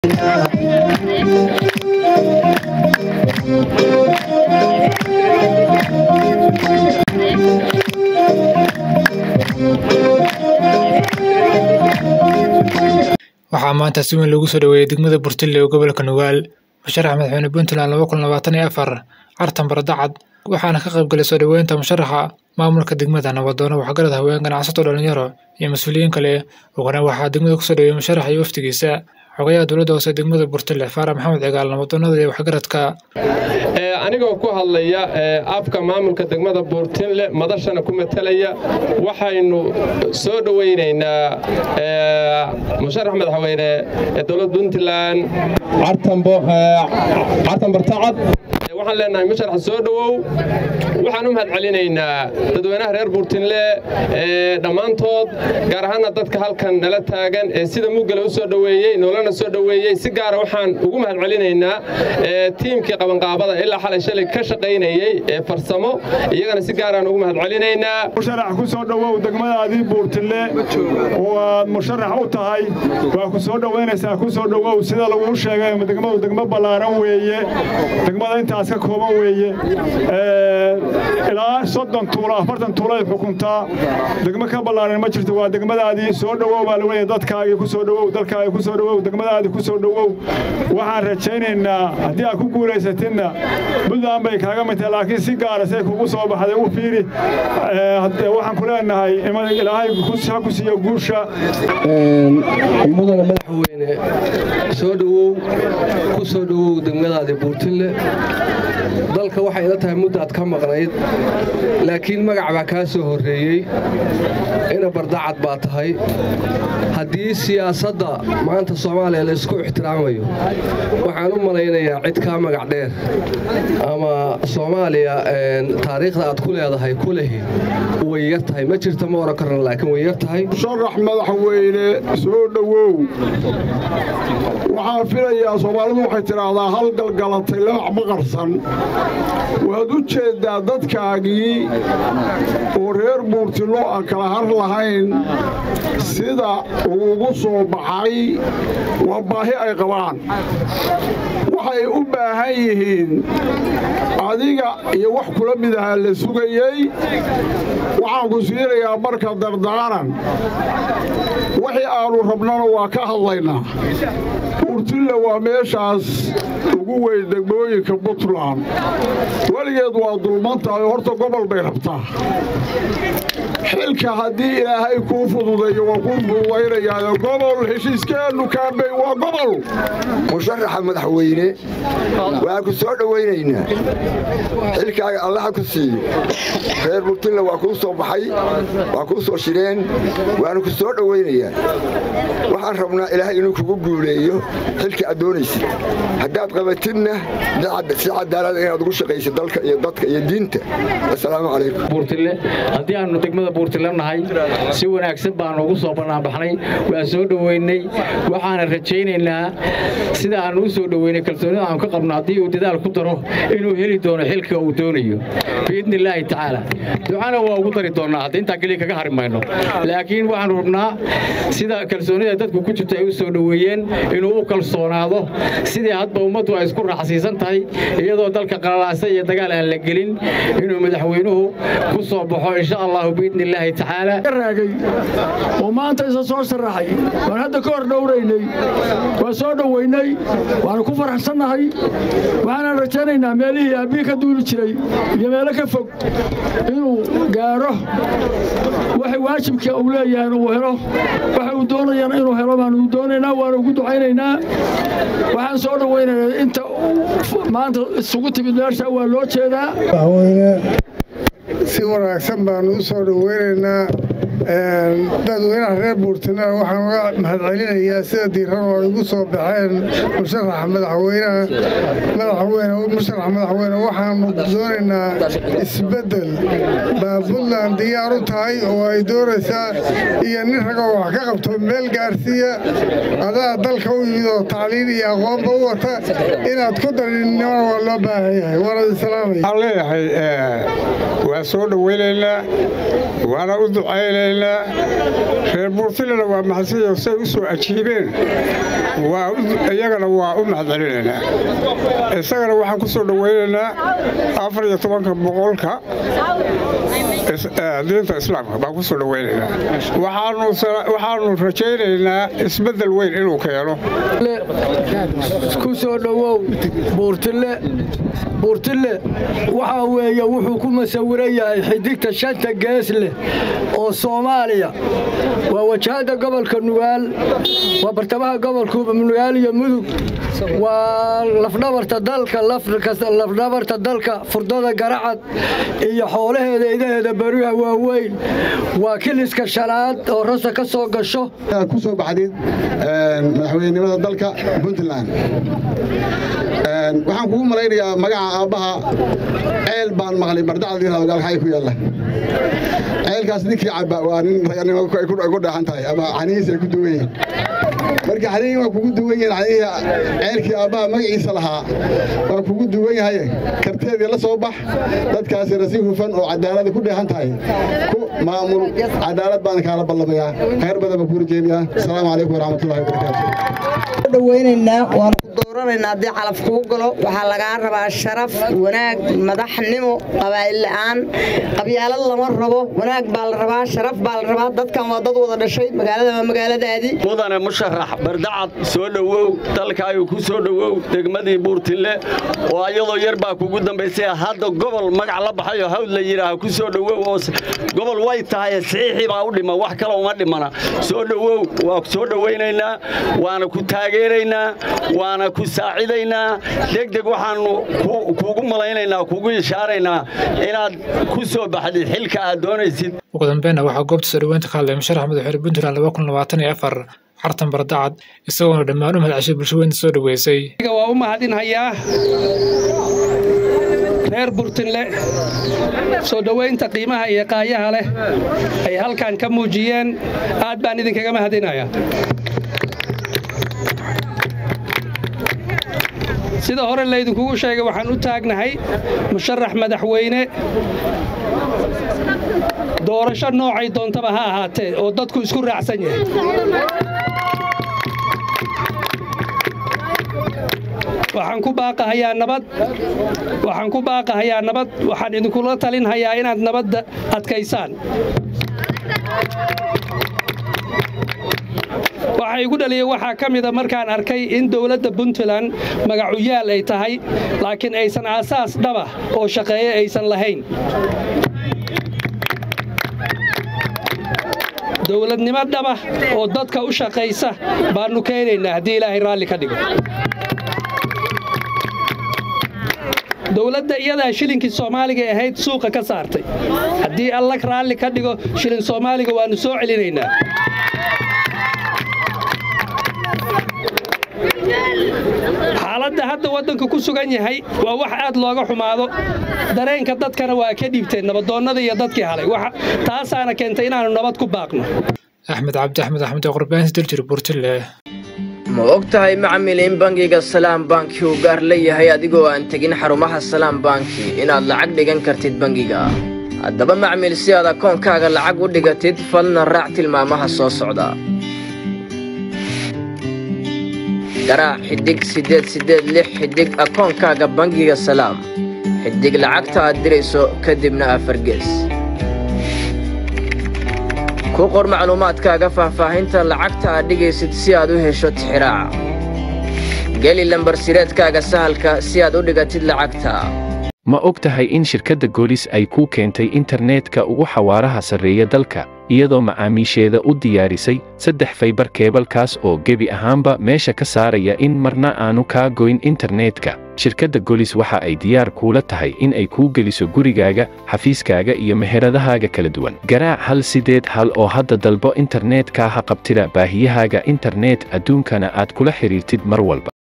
waxaa maanta si weyn loogu soo dhoweeyey degmada Burtile ee gobolka Nugaal musharaxa madaxweyne Puntland laba kun labaatan iyo afar Cartan Baradacad waxaana ka qayb galay soo dhoweynta musharaxa maamulka degmada nabadoono waxgarad haween ganacsato dhalinyaro iyo mas-uuliyiin kale ugana waxaa degmada kusoo dhoweeyey musharaxa iyo wafdigiisa xogayaha dowladda hoose degmada Burtile Faarax Maxamed Cigaal nabadoonada iyo waxgaradka anigoo ku hadlaya afka maamulka degmada buurtinle madashana ku matalaya waxaynu soo dhowaynaynaa musharax madaxweyne ee dowladda puntland cartan bartacad waxaan leenahay musharax soo dhowow waxaan u mahad celinaynaa dadweynaha reer buurtinle dhammaantood gaar ahaana dadka halkan nala taagan ee sida muggale u soo dhoweeyey noolana soo dhoweeyey si gaara waxaan ugu mahad celinaynaa tiimkii qabanqaabada ilaa xalay shalay ka shaqaynayey ee farsamo iyagana si gaaraan ugu mahad celinaynaa musharax ku soo dhowow degmadaadii buurtille oo aad musharax u tahay waa ku soo dhowaynaysaa ku soo dhowow sida laguu sheegay degmadu degmo ballaaran weeye degmada intaas ka kooban weeye ilaa soddon tuulo afartan tuuloay xukuntaa degmo ka ballaaran ma jirto waa degmadaadii soo dhowow baa lagu leeyahay dadkaagii ku soo dhowow dalkaagii ku soo dhowow degmadaadii ku soo dhowow waxaan rajaynaynaa haddii aad ku guulaysatidna buntland bay kaaga mid tahay laakiin si gaara say kugu soo baxday u fiiri waxaan ku leenahay ilaahay ha ku siiyo guusha mudana madaxweyne soo dhowow ku soo dhowow degmadaadii buurtille dalka waxay ila tahay muddaad ka maqnayd laakiin magac baa kaa soo horreeyey ina bardacad baa tahay haddii siyaasadda maanta soomaaliya laysku ixtiraamayo waxaan u malaynayaa cid kaa magac dheer ama soomaaliya taariikhda aad ku leedahay ku lehi way yar tahay ma jirta ma oran karna laakiin way yar tahay musharax madaxweyne soo dhowow waxaan filayaa soomaalidu waxay tidhaahdaa hal galgalatay lamac ma qarsan waad u jeeddaa dadkaagii oo reer buurtillo aan kala har lahayn sida ugu soo baxay waa baahi ay qabaan waxay u baahan yihiin adiga iyo wax kula mid ahaa la sugayey waxaan ku siinayaa marka dardaaran wixii aannu rabnana waa ka hadlaynaa buurtille waa meeshaas ugu weyn degmooyinka puntland weligeed waa dulman tahay horta gobol bay rabtaa xilka haddii ilaahay kuu fududeeyo waa kuu fududaynayaa gobol heshiiskeennu kaambey waa gobol musharaxa madaxweyne waxaan ku soo dhowaynaynaa xilkaaga allaha ku siiyo reer buurtille waa kuu soo baxay waa kuu soo shireen waanu ku soo dhowaynayaa waxaan rabnaa ilaahay inuu kugu guuleeyo xilka aad doonaysid haddaad qabatidna si cadaalada inaad ugu shaqaysid dalka iyo dadka iyo diinta assalaamu calaykum buurtille haddii aannu degmada buurtille nahay si wanaagsan baannu ugu soo bannaanbaxnay waa soo dhoweynay waxaana rajaynaynaa sida aannu u soo dhoweynay kalsoonida aanu ka qabno haddii uu dadaal ku daro inuu heli doono xilka uu doonayo biidni illaahi tacaala ducana waa ugu dari doonnaa hadda intaa keliya kaga hari mayno laakiin waxaannu rabnaa sida kalsoonida dadku ku jirto ay u soo dhoweeyeen inuu u kalsoonaado sidii hadba ummaddu ay isku raaxsiisan tahay iyadoo dalka qalalaasa iyo dagaal aan la gelin inuu madaxweynuhu ku soo baxo insha allahu biidni illaahi tacaala raagay oo maanta isa soo sharaxay waan hadda ka hor dhowraynay waan soo dhoweynay waanu ku faraxsannahay waxaanaan rajaynaynaa meelihii aabbihi ka duuli jiray iyo meelo ka fog inuu gaadho waxay waajibka uu leeyahay uu helo waxa uu doonayana inuu helo baanu doonaynaa waanu ugu ducaynaynaa waxaan soo dhowaynaynaa inta maanta isugu timid meesha waa loo jeedaa si wanaagsan baanu u soo dhoweynaynaa dadweynaha reer buurtina waxaan uga mahadcelinayaa sida diiran oo ay ugu soo baxeen musharaxa madaxweynaha madaxweyne musharaxa madaxweyne waxaanu doonaynaa isbeddel baa puntland diyaar u tahay oo ay doonaysaa iyo nin ragoo wax ka qabto meel gaarsiiya adaa dalka u yimid oo tacliin iyo aqoonba u wata inaad ku darinimana waa loo baahan yahay waana islaamaya waxaan leeyahay waa waa soo dhowaynaynaa waana u ducaynaynaa reer buurtilena waa mahadsanyo say u soo ajiibeen iyagana waa u mahadcelinaynaa isagana waxaan ku soo dhowaynaynaa afar iyo tobanka boqolka diinta islaamka baan ku soo dhowaynaynaa waxaanu rajaynaynaa isbeddel weyn inuu keeno ku soo dhowow buurtille buurtille waxaa weeye wuxuu ku masawiran yahay xidigta shanta gees leh oo soomaaliya waa wajahadda gobolka nugaal waa bartamaha gobolka nugaal iyo mudug waa lafdhabarta dalka lafdhabarta dalka furdada garacad iyo xoolaheeda idaheeda bariha waaweyn waa kiliska shanaad oo rasa ka soo gasho ku soo baxdid madaxweynenimada dalka puntland waxaan kugu malaynayaa magaca aabbaha ceel baan maqlay bardacad yirahdo gaalkacay ku yaalla ceelkaas ninkii cabba waa nin raganimo ay ku dheexan tahay ama canihiis ay ku duwan yihiin marka xanihi waa kugu duwan yihiin canihii ceelkii aabbaha magaciisa lahaa waa kugu duwan yahay karteedii la soo bax dadkaasina si hufan oo cadaalada ku dheexan tahay ku maamul cadaalad baan kaala ballamayaa khayr badan baan kuu rajeynayaa asalaamu calaykum waraxmatullahi wabarakaatu dhawaynaynaa waanu ku dooranaynaa haddii calaf kuu galo waxaa lagaa rabaa sharaf wanaag madaxnimo qabaa'il la'aan qabyaalad lama rabo wanaag baa la rabaa sharaf baa la rabaa dadkan waa dad wada dhashay magaalada waa magaaladaadii mudane musharax bardacad soo dhowow dalkaayu ku soo dhowow degmadii buurtille oo ayadoo yar baa kugu dambaysay hadda gobol magac la baxayoo hawd la yidhaaha ku soo dhowow oo gobol way tahay saxiixii baa u dhima wax kale uma dhimana soo dhowow waa soo dhowaynaynaa waana ku taageeraynaa waana ku saacidaynaa degdeg waxaannu kuugu malaynaynaa kuugu ishaaraynaa inaad ku soo baxdid xilka aad doonaysid ugu dambeynna waxaa goobta soo dhoweynta ka hadlay musharax madaxweyne puntland laba kun labaatan iyo afar cartan bardacad isagoona dhammaan u mahadceshay bulshaweynta soo dhoweysay waa u mahadinhayaa reer burtinle soo dhowaynta qiimaha iyo qaayaha leh ay halkan ka muujiyeen aad baan idinkaga mahadinayaa sida hore laydinkugu sheegay waxaan u taagnahay musharax madaxweyne doorasho noocay doontaba ha ahaatee oo dadku isku raacsan yahay waxaan ku baaqahayaa nabad waxaan ku baaqahayaa nabad waxaan idinkula talinhayaa inaad nabadda adkaysaan waxa igu dhaliyey waxaa ka mida markaan arkay in dowladda puntland magacuyaal ay tahay laakiin aysan aasaas dhaba oo shaqeeye aysan lahayn dowladnimo dhaba oo dadka u shaqaysa baannu keenaynaa haddii ilaahay raalli ka dhigo dowladda iyadaa shilinkii soomaaliga ahayd suuqa ka saartay haddii alla raalli ka dhigo shilin soomaaliga waannu soo celinaynaa xaaladda hadda waddanka ku sugan yahay waa wax aad looga xumaado dareenka dadkana waa ka dhiibteen nabadoonnada iyo dadkii halay taasaana keentay inaannu nabad ku baaqno axmed cabdi axmed axmed oo qurbaansi daljir buurtille ma og tahay macmil in bangiga salaam banki uu gaar leeyahay adigoo aan tegin xarumaha salaam banki inaad lacag dhigan kartid bangiga haddaba macmil si aad akoonkaaga lacag u dhigatid falna raac tilmaamaha soo socda garaac xiddig siddeed siddeed lix xiddig akoonkaaga bangiga salaam xiddig lacagta aad dirayso kadibna afargees ku qor macluumaadkaaga faahfaahinta lacagta aad dhigaysid si aad u hesho tixiraaca geli lambarsireedkaaga sahalka si aad u dhigatid lacagta ma og tahay in shirkadda goolis ay kuu keentay internetka ugu xawaaraha sarreeya dalka iyadoo macaamiisheeda u diyaarisay saddex faybar keebalkaas oo gebi ahaanba meesha ka saaraya in marna aanu kaa goyn internetka shirkadda golis waxa ay diyaar kuula tahay in ay kuu geliso gurigaaga xafiiskaaga iyo meheradahaaga kala duwan garaac hal sideed hal oo hadda dalbo internetka ha qabtida baahiyahaaga internet adduunkana aad kula xidhiirtid mar walba